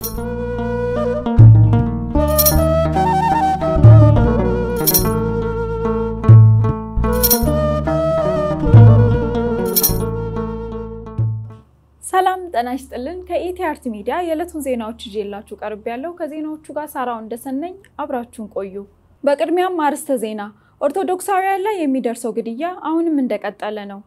ሰላም ጤና ይስጥልን። ከኢቲአርት ሚዲያ የዕለቱን ዜናዎች ይዤላችሁ ቀርብ ያለው ከዜናዎቹ ጋር ሳራው እንደሰነኝ አብራችሁን ቆዩ። በቅድሚያም አርዕስተ ዜና። ኦርቶዶክሳውያን ላይ የሚደርሰው ግድያ አሁንም እንደቀጠለ ነው።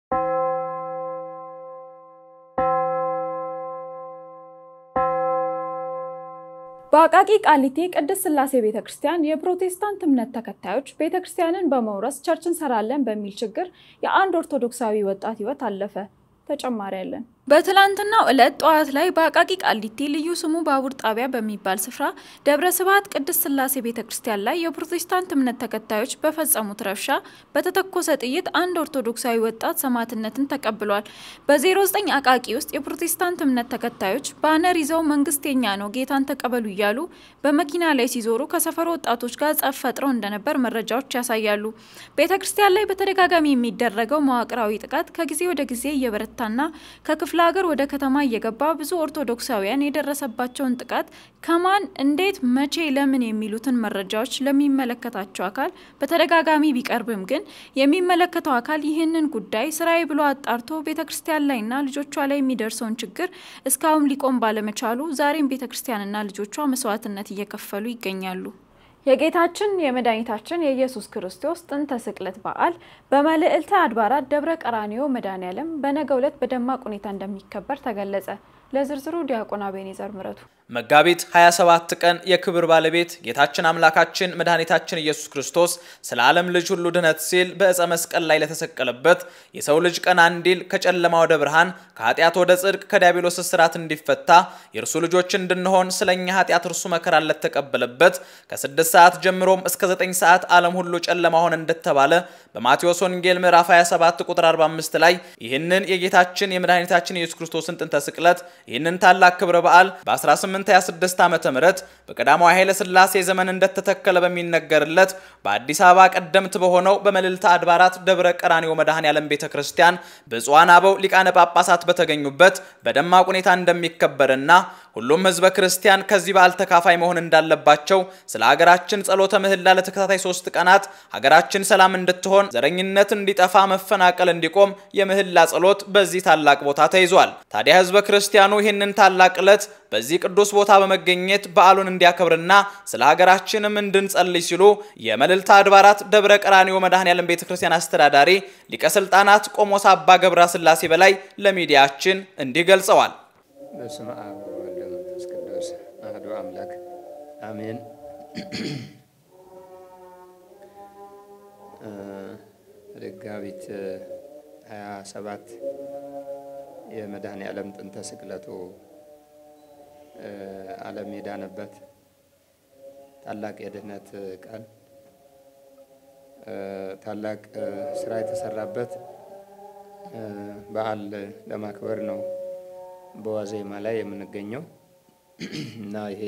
በአቃቂ ቃሊቴ ቅድስት ሥላሴ ቤተ ክርስቲያን የፕሮቴስታንት እምነት ተከታዮች ቤተ ክርስቲያንን በመውረስ ቸርች እንሰራለን በሚል ችግር የአንድ ኦርቶዶክሳዊ ወጣት ሕይወት አለፈ። ተጨማሪ ያለን በትላንትናው ዕለት ጠዋት ላይ በአቃቂ ቃሊቲ ልዩ ስሙ ባቡር ጣቢያ በሚባል ስፍራ ደብረ ስብሐት ቅድስት ሥላሴ ቤተ ክርስቲያን ላይ የፕሮቴስታንት እምነት ተከታዮች በፈጸሙት ረብሻ በተተኮሰ ጥይት አንድ ኦርቶዶክሳዊ ወጣት ሰማዕትነትን ተቀብሏል። በ09 አቃቂ ውስጥ የፕሮቴስታንት እምነት ተከታዮች ባነር ይዘው መንግስት የኛ ነው ጌታን ተቀበሉ እያሉ በመኪና ላይ ሲዞሩ ከሰፈሩ ወጣቶች ጋር ጸብ ፈጥረው እንደነበር መረጃዎች ያሳያሉ። ቤተ ክርስቲያን ላይ በተደጋጋሚ የሚደረገው መዋቅራዊ ጥቃት ከጊዜ ወደ ጊዜ እየበረታና ከክፍ ክፍለ ሀገር ወደ ከተማ እየገባ ብዙ ኦርቶዶክሳውያን የደረሰባቸውን ጥቃት ከማን እንዴት፣ መቼ፣ ለምን የሚሉትን መረጃዎች ለሚመለከታቸው አካል በተደጋጋሚ ቢቀርብም ግን የሚመለከተው አካል ይህንን ጉዳይ ስራዬ ብሎ አጣርቶ ቤተ ክርስቲያን ላይና ልጆቿ ላይ የሚደርሰውን ችግር እስካሁን ሊቆም ባለመቻሉ ዛሬም ቤተ ክርስቲያንና ልጆቿ መስዋዕትነት እየከፈሉ ይገኛሉ። የጌታችን የመድኃኒታችን የኢየሱስ ክርስቶስ ጥንተ ስቅለት በዓል በመልዕልተ አድባራት ደብረ ቀራኒዮ መድኃኔዓለም በነገው ዕለት በደማቅ ሁኔታ እንደሚከበር ተገለጸ። ለዝርዝሩ ዲያቆን አቤኔዘር ምረቱ። መጋቢት 27 ቀን የክብር ባለቤት ጌታችን አምላካችን መድኃኒታችን ኢየሱስ ክርስቶስ ስለ ዓለም ልጅ ሁሉ ድነት ሲል በዕፀ መስቀል ላይ ለተሰቀለበት የሰው ልጅ ቀና እንዲል ከጨለማ ወደ ብርሃን ከኃጢአት ወደ ጽድቅ ከዲያብሎስ እስራት እንዲፈታ የእርሱ ልጆች እንድንሆን ስለ እኛ ኃጢአት እርሱ መከራን ለተቀበለበት ከ6 ሰዓት ጀምሮም እስከ 9 ሰዓት ዓለም ሁሉ ጨለማ ሆነ እንደተባለ በማቴዎስ ወንጌል ምዕራፍ 27 ቁጥር 45 ላይ ይህንን የጌታችን የመድኃኒታችን የኢየሱስ ክርስቶስን ጥንተ ስቅለት ይህንን ታላቅ ክብረ በዓል በ1826 ዓመተ ምህረት በቀዳማዊ ኃይለ ሥላሴ ዘመን እንደተተከለ በሚነገርለት በአዲስ አበባ ቀደምት በሆነው በመልዕልተ አድባራት ደብረ ቀራኒዮ መድኃኔዓለም ቤተ ክርስቲያን ብፁዓን አበው ሊቃነ ጳጳሳት በተገኙበት በደማቅ ሁኔታ እንደሚከበርና ሁሉም ሕዝበ ክርስቲያን ከዚህ በዓል ተካፋይ መሆን እንዳለባቸው ስለ ሀገራችን ጸሎተ ምህላ ለተከታታይ ሶስት ቀናት ሀገራችን ሰላም እንድትሆን፣ ዘረኝነት እንዲጠፋ፣ መፈናቀል እንዲቆም የምህላ ጸሎት በዚህ ታላቅ ቦታ ተይዟል። ታዲያ ሕዝበ ክርስቲያኑ ይህንን ታላቅ ዕለት በዚህ ቅዱስ ቦታ በመገኘት በዓሉን እንዲያከብርና ስለ ሀገራችንም እንድንጸልይ ሲሉ የመልዕልተ አድባራት ደብረ ቀራኒዮ መድኃኔዓለም ቤተ ክርስቲያን አስተዳዳሪ ሊቀ ሥልጣናት ቆሞስ አባ ገብረ ሥላሴ በላይ ለሚዲያችን እንዲህ ገልጸዋል። በስመ አብ ወወልድ ወመንፈስ ቅዱስ አሐዱ አምላክ አሜን። መጋቢት 27 የመድኃኔዓለም ጥንተ ስቅለቱ ዓለም የዳነበት ታላቅ የድኅነት ቀን ታላቅ ስራ የተሰራበት በዓል ለማክበር ነው በዋዜማ ላይ የምንገኘው እና ይሄ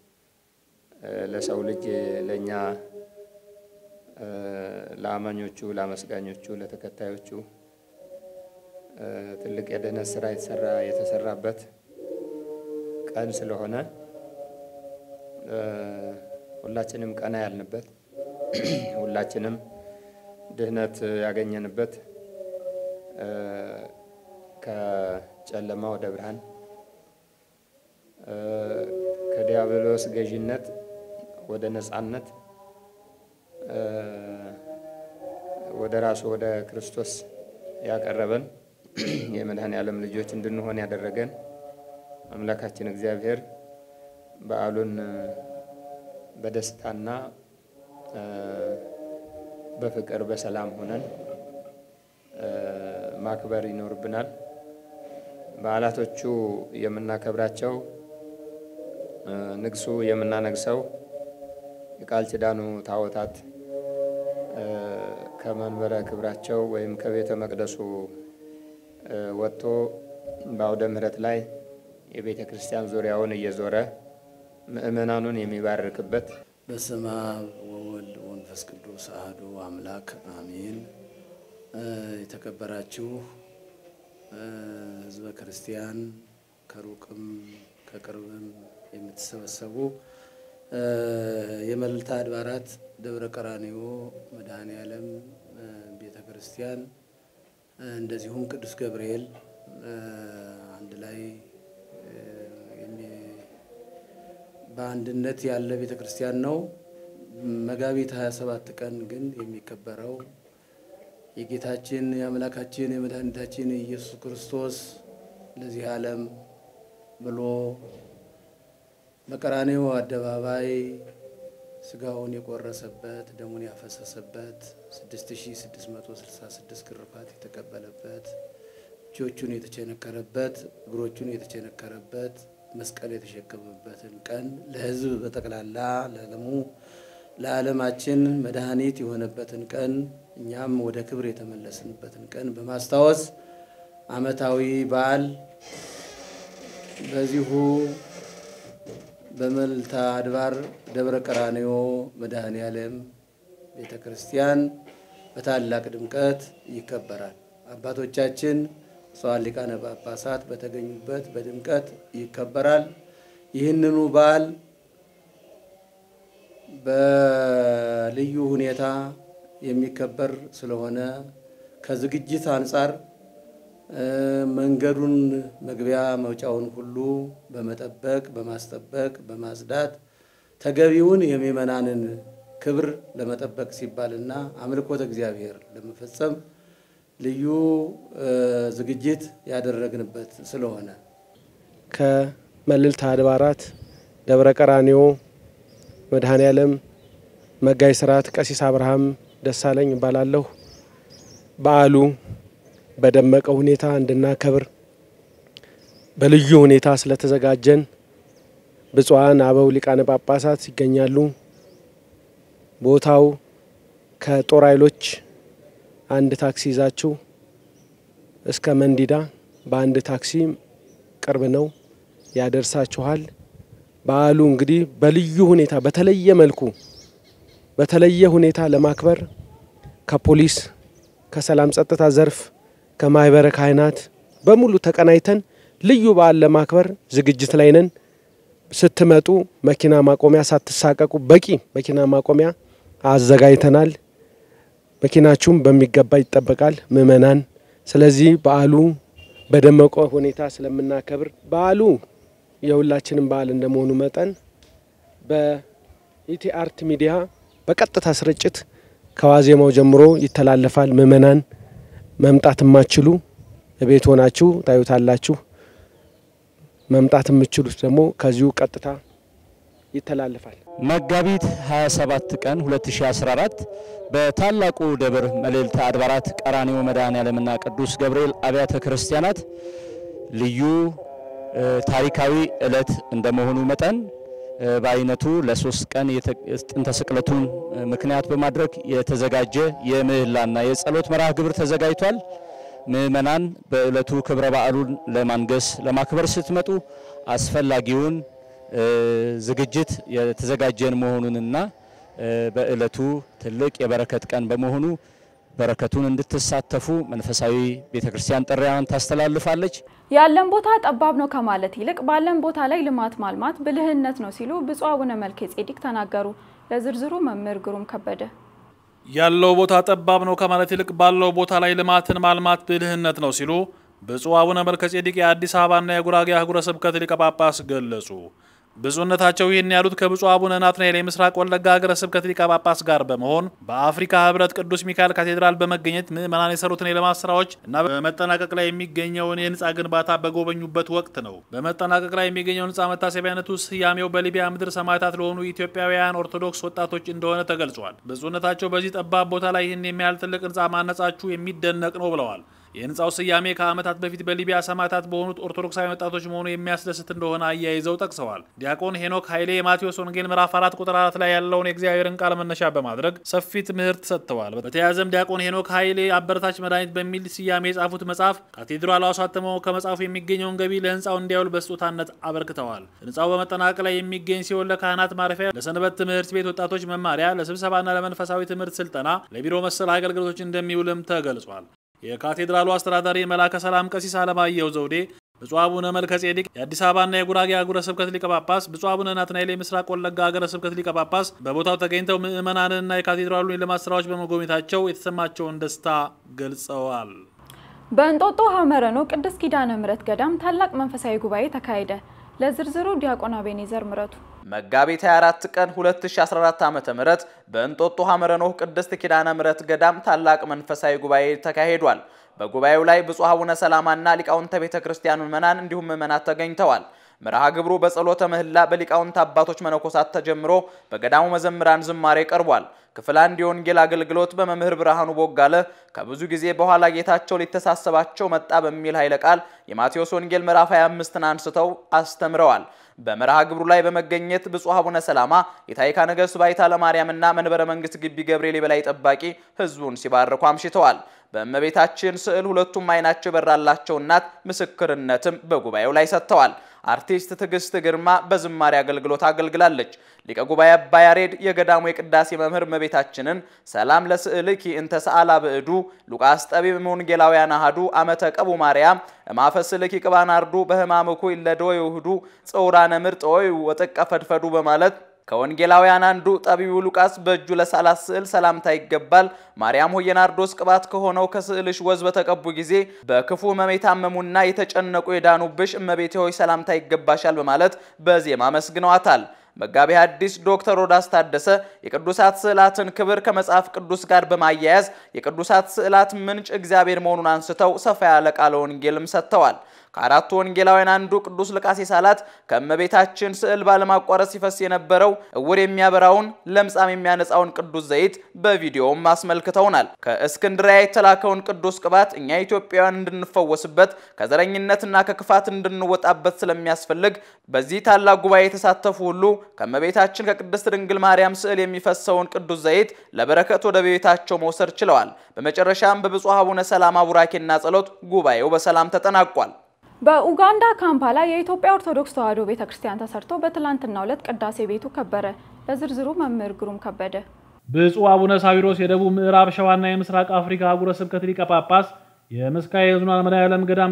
ለሰው ልጅ ለእኛ ለአማኞቹ፣ ለአመስጋኞቹ፣ ለተከታዮቹ ትልቅ የድኅነት ስራ የተሰራ የተሰራበት ቀን ስለሆነ ሁላችንም ቀና ያልንበት ሁላችንም ድኅነት ያገኘንበት ከጨለማ ወደ ብርሃን ከዲያብሎስ ገዥነት ወደ ነፃነት ወደ ራሱ ወደ ክርስቶስ ያቀረበን የመድኃኔዓለም ልጆች እንድንሆን ያደረገን አምላካችን እግዚአብሔር በዓሉን በደስታና በፍቅር በሰላም ሆነን ማክበር ይኖርብናል። በዓላቶቹ የምናከብራቸው ንግሱ የምናነግሰው የቃል ኪዳኑ ታቦታት ከመንበረ ክብራቸው ወይም ከቤተ መቅደሱ ወጥቶ በአውደ ምሕረት ላይ የቤተ ክርስቲያን ዙሪያውን እየዞረ ምእመናኑን የሚባርክበት በስመ አብ ወወልድ ወመንፈስ ቅዱስ አሐዱ አምላክ አሜን። የተከበራችሁ ሕዝበ ክርስቲያን ከሩቅም ከቅርብም የምትሰበሰቡ የመልዕልተ አድባራት ደብረ ቀራንዮ መድኃኔ ዓለም ቤተ ክርስቲያን እንደዚሁም ቅዱስ ገብርኤል አንድ ላይ በአንድነት ያለ ቤተ ክርስቲያን ነው። መጋቢት 27 ቀን ግን የሚከበረው የጌታችን የአምላካችን የመድኃኒታችን የኢየሱስ ክርስቶስ ለዚህ ዓለም ብሎ በቀራንዮ አደባባይ ስጋውን የቆረሰበት ደሙን ያፈሰሰበት 6666 ግርፋት የተቀበለበት እጆቹን የተቸነከረበት እግሮቹን የተቸነከረበት መስቀል የተሸከመበትን ቀን ለሕዝብ በጠቅላላ ለዓለሙ ለዓለማችን መድኃኒት የሆነበትን ቀን እኛም ወደ ክብር የተመለስንበትን ቀን በማስታወስ ዓመታዊ በዓል በዚሁ በመልዕልተ አድባር ደብረ ቀራንዮ መድኃኔ ዓለም ቤተ ክርስቲያን በታላቅ ድምቀት ይከበራል። አባቶቻችን ብፁዓን ሊቃነ ጳጳሳት በተገኙበት በድምቀት ይከበራል። ይህንኑ በዓል በልዩ ሁኔታ የሚከበር ስለሆነ ከዝግጅት አንጻር መንገዱን መግቢያ መውጫውን ሁሉ በመጠበቅ በማስጠበቅ በማጽዳት ተገቢውን የምእመናንን ክብር ለመጠበቅ ሲባልና አምልኮተ እግዚአብሔር ለመፈጸም ልዩ ዝግጅት ያደረግንበት ስለሆነ ከመልዕልተ አድባራት ደብረ ቀራንዮ መድኃኔ ዓለም መጋቢ ሥርዓት ቀሲስ አብርሃም ደሳለኝ እባላለሁ። በዓሉ በደመቀ ሁኔታ እንድናከብር በልዩ ሁኔታ ስለተዘጋጀን ብፁዓን አበው ሊቃነ ጳጳሳት ይገኛሉ። ቦታው ከጦር ኃይሎች አንድ ታክሲ ይዛችሁ እስከ መንዲዳ በአንድ ታክሲ ቅርብ ነው ያደርሳችኋል። በዓሉ እንግዲህ በልዩ ሁኔታ በተለየ መልኩ በተለየ ሁኔታ ለማክበር ከፖሊስ ከሰላም ጸጥታ ዘርፍ ከማህበረ ካህናት በሙሉ ተቀናይተን ልዩ በዓል ለማክበር ዝግጅት ላይ ነን። ስትመጡ መኪና ማቆሚያ ሳትሳቀቁ በቂ መኪና ማቆሚያ አዘጋጅተናል። መኪናችሁም በሚገባ ይጠበቃል ምእመናን። ስለዚህ በዓሉ በደመቀ ሁኔታ ስለምናከብር በዓሉ የሁላችንም በዓል እንደመሆኑ መጠን በኢቲ አርት ሚዲያ በቀጥታ ስርጭት ከዋዜማው ጀምሮ ይተላለፋል። ምእመናን መምጣት የማትችሉ ቤት ሆናችሁ ታዩታላችሁ። መምጣት የምትችሉት ደግሞ ከዚሁ ቀጥታ ይተላለፋል። መጋቢት 27 ቀን 2014 በታላቁ ደብር መልዕልተ አድባራት ቀራንዮ መድኃኔ ዓለምና ቅዱስ ገብርኤል አብያተ ክርስቲያናት ልዩ ታሪካዊ ዕለት እንደመሆኑ መጠን በአይነቱ ለሶስት ቀን ጥንተ ስቅለቱን ምክንያት በማድረግ የተዘጋጀ የምህላና የጸሎት መርሃ ግብር ተዘጋጅቷል። ምእመናን በዕለቱ ክብረ በዓሉን ለማንገስ ለማክበር ስትመጡ አስፈላጊውን ዝግጅት የተዘጋጀን መሆኑንና በዕለቱ ትልቅ የበረከት ቀን በመሆኑ በረከቱን እንድትሳተፉ መንፈሳዊ ቤተ ክርስቲያን ጥሪዋን ታስተላልፋለች። ያለን ቦታ ጠባብ ነው ከማለት ይልቅ ባለን ቦታ ላይ ልማት ማልማት ብልህነት ነው ሲሉ ብፁዕ አቡነ መልከ ጼዴቅ ተናገሩ። ለዝርዝሩ መምህር ግሩም ከበደ ያለው ቦታ ጠባብ ነው ከማለት ይልቅ ባለው ቦታ ላይ ልማትን ማልማት ብልህነት ነው ሲሉ ብፁዕ አቡነ መልከ ጼዴቅ የአዲስ አበባና የጉራጌ አህጉረ ስብከት ሊቀ ጳጳስ ገለጹ። ብፁዕነታቸው ይህን ያሉት ከብፁዕ አቡነ ናትናኤል የምስራቅ ወለጋ ሀገረ ስብከት ሊቀ ጳጳስ ጋር በመሆን በአፍሪካ ሕብረት ቅዱስ ሚካኤል ካቴድራል በመገኘት ምዕመናን የሰሩትን የልማት ስራዎች እና በመጠናቀቅ ላይ የሚገኘውን የህንፃ ግንባታ በጎበኙበት ወቅት ነው። በመጠናቀቅ ላይ የሚገኘው ህንፃ መታሰቢያነቱ ስያሜው በሊቢያ ምድር ሰማዕታት ለሆኑ ኢትዮጵያውያን ኦርቶዶክስ ወጣቶች እንደሆነ ተገልጿል። ብፁዕነታቸው በዚህ ጠባብ ቦታ ላይ ይህን የሚያህል ትልቅ ህንፃ ማነጻችሁ የሚደነቅ ነው ብለዋል። የህንፃው ስያሜ ከዓመታት በፊት በሊቢያ ሰማዕታት በሆኑት ኦርቶዶክሳዊ ወጣቶች መሆኑ የሚያስደስት እንደሆነ አያይዘው ጠቅሰዋል። ዲያቆን ሄኖክ ኃይሌ የማቴዎስ ወንጌል ምዕራፍ 4 ቁጥር 4 ላይ ያለውን የእግዚአብሔርን ቃል መነሻ በማድረግ ሰፊ ትምህርት ሰጥተዋል። በተያያዘም ዲያቆን ሄኖክ ኃይሌ አበረታች መድኃኒት በሚል ስያሜ የጻፉት መጽሐፍ ካቴድራሉ አሳትመው ከመጽሐፉ የሚገኘውን ገቢ ለህንፃው እንዲያውል በስጦታነት አበርክተዋል። ህንፃው በመጠናቀቅ ላይ የሚገኝ ሲሆን ለካህናት ማረፊያ፣ ለሰንበት ትምህርት ቤት ወጣቶች መማሪያ፣ ለስብሰባና ለመንፈሳዊ ትምህርት ስልጠና፣ ለቢሮ መሰል አገልግሎቶች እንደሚውልም ተገልጿል። የካቴድራሉ አስተዳዳሪ መላከ ሰላም ቀሲስ አለማየሁ ዘውዴ ብፁዕ አቡነ መልከ ጼዴቅ የአዲስ አበባና የጉራጌ አህጉረ ስብከት ሊቀ ጳጳስ፣ ብፁዕ አቡነ ናትናኤል የምስራቅ ወለጋ ሀገረ ስብከት ሊቀ ጳጳስ በቦታው ተገኝተው ምዕመናንንና የካቴድራሉን የልማት ስራዎች በመጎብኘታቸው የተሰማቸውን ደስታ ገልጸዋል። በእንጦጦ ሐመረኖ ቅድስት ኪዳነ ምሕረት ገዳም ታላቅ መንፈሳዊ ጉባኤ ተካሄደ። ለዝርዝሩ ዲያቆን አቤኔዘር ምረቱ መጋቢት 24 ቀን 2014 ዓ.ም በእንጦጦ ሐመረኖ ቅድስት ኪዳነ ምሕረት ገዳም ታላቅ መንፈሳዊ ጉባኤ ተካሂዷል። በጉባኤው ላይ ብፁዕ አቡነ ሰላማና ሊቃውንተ ቤተ ክርስቲያን ምዕመናን እንዲሁም ምዕመናት ተገኝተዋል። መርሃ ግብሩ በጸሎተ ምህላ በሊቃውንት አባቶች መነኮሳት ተጀምሮ በገዳሙ መዘምራን ዝማሬ ቀርቧል። ክፍል አንድ የወንጌል አገልግሎት በመምህር ብርሃኑ ቦጋለ ከብዙ ጊዜ በኋላ ጌታቸው ሊተሳሰባቸው መጣ በሚል ኃይለ ቃል የማቴዎስ ወንጌል ምዕራፍ 25ን አንስተው አስተምረዋል። በመርሃ ግብሩ ላይ በመገኘት ብፁዕ አቡነ ሰላማ የታይካ ነገሥት ባይታ ለማርያምና መንበረ መንግስት ግቢ ገብርኤል የበላይ ጠባቂ ህዝቡን ሲባርኩ አምሽተዋል። በእመቤታችን ስዕል ሁለቱም አይናቸው የበራላቸው እናት ምስክርነትም በጉባኤው ላይ ሰጥተዋል። አርቲስት ትዕግስት ግርማ በዝማሬ አገልግሎት አገልግላለች። ሊቀ ጉባኤ አባ ያሬድ የገዳሙ የቅዳሴ መምህር እመቤታችንን ሰላም ለስዕልኪ እንተ ሰአላ ብዕዱ ሉቃስ ጠቢብ ወንጌላውያን አሐዱ አመተ ቀቡ ማርያም እማፈስልኪ ቅባናርዱ በህማምኩ ይለደወ ይሁዱ ጽውራነ ምርጥ ወይ ወጥቀ ፈድፈዱ በማለት ከወንጌላውያን አንዱ ጠቢቡ ሉቃስ በእጁ ለሳላት ስዕል ሰላምታ ይገባል፣ ማርያም ሆይ የናርዶስ ቅባት ከሆነው ከስዕልሽ ወዝ በተቀቡ ጊዜ በክፉ ሕመም የታመሙና የተጨነቁ የዳኑብሽ እመቤቴ ሆይ ሰላምታ ይገባሻል በማለት በዜማ መስግነዋታል። መጋቢ ሐዲስ ዶክተር ሮዳስ ታደሰ የቅዱሳት ስዕላትን ክብር ከመጽሐፍ ቅዱስ ጋር በማያያዝ የቅዱሳት ስዕላት ምንጭ እግዚአብሔር መሆኑን አንስተው ሰፋ ያለ ቃለ ወንጌልም ሰጥተዋል። ከአራቱ ወንጌላውያን አንዱ ቅዱስ ሉቃስ የሳላት ከእመቤታችን ስዕል ባለማቋረጥ ሲፈስ የነበረው እውር የሚያበራውን ለምጻም የሚያነጻውን ቅዱስ ዘይት በቪዲዮውም አስመልክተውናል። ከእስክንድሪያ የተላከውን ቅዱስ ቅባት እኛ ኢትዮጵያውያን እንድንፈወስበት ከዘረኝነትና ከክፋት እንድንወጣበት ስለሚያስፈልግ በዚህ ታላቅ ጉባኤ የተሳተፉ ሁሉ ከእመቤታችን ከቅድስት ድንግል ማርያም ስዕል የሚፈሰውን ቅዱስ ዘይት ለበረከት ወደ ቤታቸው መውሰድ ችለዋል። በመጨረሻም በብፁዕ አቡነ ሰላማ ቡራኬና ጸሎት ጉባኤው በሰላም ተጠናቋል። በኡጋንዳ ካምፓላ የኢትዮጵያ ኦርቶዶክስ ተዋሕዶ ቤተክርስቲያን ተሰርቶ በትላንትናው ዕለት ቅዳሴ ቤቱ ከበረ። ለዝርዝሩ መምህር ግሩም ከበደ። ብፁዕ አቡነ ሳዊሮስ የደቡብ ምዕራብ ሸዋና የምስራቅ አፍሪካ አህጉረ ስብከት ሊቀ ጳጳስ፣ የምስካየ ኅዙናን መድኃኔዓለም ገዳም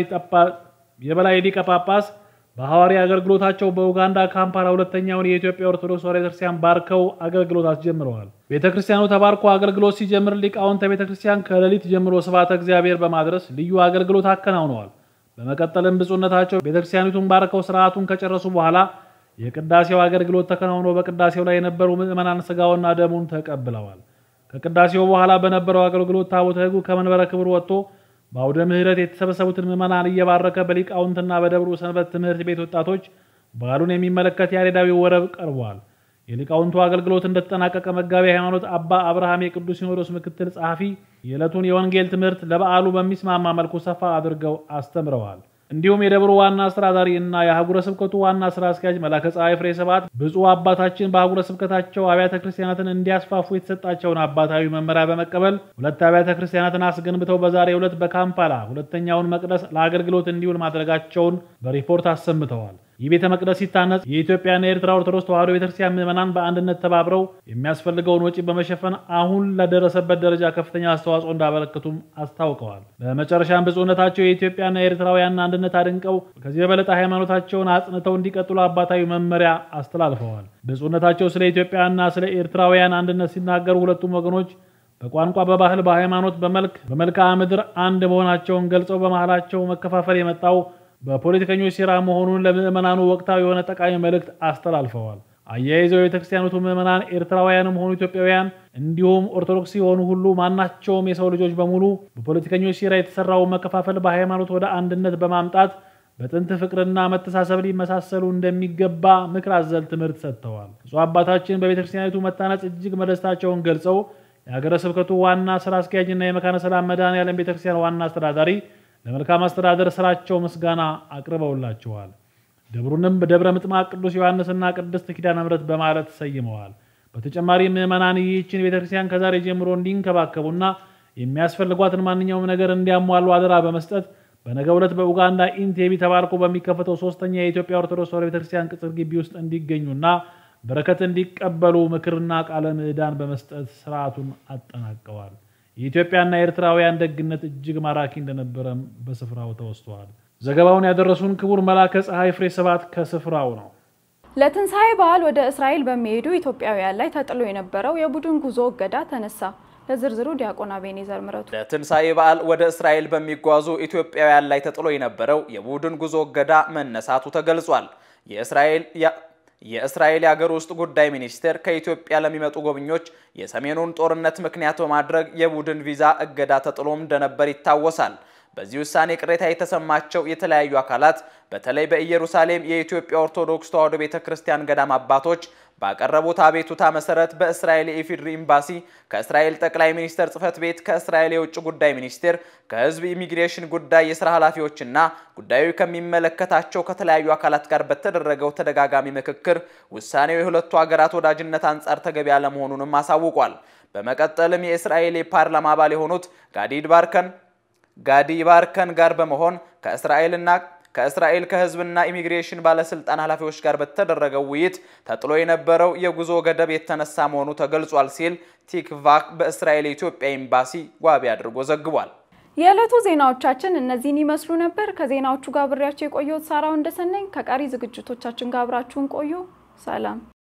የበላይ ሊቀ ጳጳስ በሐዋርያ አገልግሎታቸው በኡጋንዳ ካምፓላ ሁለተኛውን የኢትዮጵያ ኦርቶዶክስ ተዋሕዶ ቤተክርስቲያን ባርከው አገልግሎት አስጀምረዋል። ቤተክርስቲያኑ ተባርኮ አገልግሎት ሲጀምር ሊቃውንተ ቤተክርስቲያን ከሌሊት ጀምሮ ስብሐተ እግዚአብሔር በማድረስ ልዩ አገልግሎት አከናውነዋል። በመቀጠልም ብፁዕነታቸው ቤተክርስቲያኒቱን ባርከው ስርዓቱን ከጨረሱ በኋላ የቅዳሴው አገልግሎት ተከናውኖ በቅዳሴው ላይ የነበሩ ምዕመናን ስጋውና ደሙን ተቀብለዋል። ከቅዳሴው በኋላ በነበረው አገልግሎት ታቦተ ሕጉ ከመንበረ ክብር ወጥቶ በአውደ ምሕረት የተሰበሰቡትን ምዕመናን እየባረከ በሊቃውንትና በደብሩ ሰንበት ትምህርት ቤት ወጣቶች በዓሉን የሚመለከት ያሬዳዊ ወረብ ቀርቧል። የሊቃውንቱ አገልግሎት እንደተጠናቀቀ መጋቢ ሃይማኖት አባ አብርሃም የቅዱስ ሲኖዶስ ምክትል ጸሐፊ የዕለቱን የወንጌል ትምህርት ለበዓሉ በሚስማማ መልኩ ሰፋ አድርገው አስተምረዋል። እንዲሁም የደብሩ ዋና አስተዳዳሪ እና የአህጉረ ስብከቱ ዋና ስራ አስኪያጅ መላከ ፀሐይ ፍሬ ስብሐት ብፁዕ አባታችን በአህጉረ ስብከታቸው አብያተ ክርስቲያናትን እንዲያስፋፉ የተሰጣቸውን አባታዊ መመሪያ በመቀበል ሁለት አብያተ ክርስቲያናትን አስገንብተው በዛሬው ዕለት በካምፓላ ሁለተኛውን መቅደስ ለአገልግሎት እንዲውል ማድረጋቸውን በሪፖርት አሰምተዋል። ይህ ቤተ መቅደስ ሲታነጽ የኢትዮጵያና የኤርትራ ኦርቶዶክስ ተዋሕዶ ቤተክርስቲያን ምዕመናን በአንድነት ተባብረው የሚያስፈልገውን ወጪ በመሸፈን አሁን ለደረሰበት ደረጃ ከፍተኛ አስተዋጽኦ እንዳበረከቱም አስታውቀዋል። በመጨረሻም ብፁዕነታቸው የኢትዮጵያና የኤርትራውያን አንድነት አድንቀው ከዚህ በበለጠ ሃይማኖታቸውን አጽንተው እንዲቀጥሉ አባታዊ መመሪያ አስተላልፈዋል። ብፁዕነታቸው ስለ ኢትዮጵያና ስለ ኤርትራውያን አንድነት ሲናገሩ ሁለቱም ወገኖች በቋንቋ፣ በባህል፣ በሃይማኖት፣ በመልክ በመልክዓ ምድር አንድ መሆናቸውን ገልጸው በመሃላቸው መከፋፈል የመጣው በፖለቲከኞች ሴራ መሆኑን ለምዕመናኑ ወቅታዊ የሆነ ጠቃሚ መልእክት አስተላልፈዋል። አያይዘው የቤተክርስቲያኒቱ ምዕመናን ኤርትራውያንም ሆኑ ኢትዮጵያውያን እንዲሁም ኦርቶዶክስ የሆኑ ሁሉ ማናቸውም የሰው ልጆች በሙሉ በፖለቲከኞች ሴራ የተሰራውን መከፋፈል በሃይማኖት ወደ አንድነት በማምጣት በጥንት ፍቅርና መተሳሰብ ሊመሳሰሉ እንደሚገባ ምክር አዘል ትምህርት ሰጥተዋል። ብፁዕ አባታችን በቤተክርስቲያኒቱ መታነጽ እጅግ መደሰታቸውን ገልጸው የሀገረ ስብከቱ ዋና ስራ አስኪያጅና የመካነ ሰላም መድኃኔዓለም ቤተክርስቲያን ዋና አስተዳዳሪ ለመልካም አስተዳደር ስራቸው ምስጋና አቅርበውላቸዋል። ደብሩንም በደብረ ምጥማቅ ቅዱስ ዮሐንስና ቅድስት ኪዳነ ምሕረት በማለት ሰይመዋል። በተጨማሪ ምዕመናን ይህችን ቤተክርስቲያን ከዛሬ ጀምሮ እንዲንከባከቡና የሚያስፈልጓትን ማንኛውም ነገር እንዲያሟሉ አደራ በመስጠት በነገው ዕለት በኡጋንዳ ኢንቴቢ ተባርኮ በሚከፈተው ሶስተኛ የኢትዮጵያ ኦርቶዶክስ ተዋሕዶ ቤተክርስቲያን ቅጽር ግቢ ውስጥ እንዲገኙና በረከት እንዲቀበሉ ምክርና ቃለ ምዕዳን በመስጠት ስርዓቱን አጠናቀዋል። የኢትዮጵያና የኤርትራውያን ደግነት እጅግ ማራኪ እንደነበረም በስፍራው ተወስተዋል። ዘገባውን ያደረሱን ክቡር መላከ ፀሐይ ፍሬ ሰባት ከስፍራው ነው። ለትንሣኤ በዓል ወደ እስራኤል በሚሄዱ ኢትዮጵያውያን ላይ ተጥሎ የነበረው የቡድን ጉዞ እገዳ ተነሳ። ለዝርዝሩ ዲያቆን አቤኔዘር ምረቱ። ለትንሣኤ በዓል ወደ እስራኤል በሚጓዙ ኢትዮጵያውያን ላይ ተጥሎ የነበረው የቡድን ጉዞ እገዳ መነሳቱ ተገልጿል። የእስራኤል የእስራኤል የሀገር ውስጥ ጉዳይ ሚኒስቴር ከኢትዮጵያ ለሚመጡ ጎብኞች የሰሜኑን ጦርነት ምክንያት በማድረግ የቡድን ቪዛ እገዳ ተጥሎም እንደነበር ይታወሳል። በዚህ ውሳኔ ቅሬታ የተሰማቸው የተለያዩ አካላት በተለይ በኢየሩሳሌም የኢትዮጵያ ኦርቶዶክስ ተዋሕዶ ቤተ ክርስቲያን ገዳም አባቶች ባቀረቡት አቤቱታ መሰረት በእስራኤል የኢፌዴሪ ኤምባሲ ከእስራኤል ጠቅላይ ሚኒስትር ጽሕፈት ቤት ከእስራኤል የውጭ ጉዳይ ሚኒስቴር ከሕዝብ ኢሚግሬሽን ጉዳይ የስራ ኃላፊዎችና ጉዳዩ ከሚመለከታቸው ከተለያዩ አካላት ጋር በተደረገው ተደጋጋሚ ምክክር ውሳኔው የሁለቱ ሀገራት ወዳጅነት አንጻር ተገቢ አለመሆኑንም አሳውቋል። በመቀጠልም የእስራኤል የፓርላማ አባል የሆኑት ጋዲድ ባርከን ጋዲ ባርከን ጋር በመሆን ከእስራኤልና ከእስራኤል ከህዝብና ኢሚግሬሽን ባለስልጣን ኃላፊዎች ጋር በተደረገው ውይይት ተጥሎ የነበረው የጉዞ ገደብ የተነሳ መሆኑ ተገልጿል ሲል ቲክቫክ በእስራኤል የኢትዮጵያ ኤምባሲ ዋቢ አድርጎ ዘግቧል። የዕለቱ ዜናዎቻችን እነዚህን ይመስሉ ነበር። ከዜናዎቹ ጋር ብሬያቸው የቆየሁት ሳራው እንደሰነኝ። ከቀሪ ዝግጅቶቻችን ጋር አብራችሁን ቆዩ። ሰላም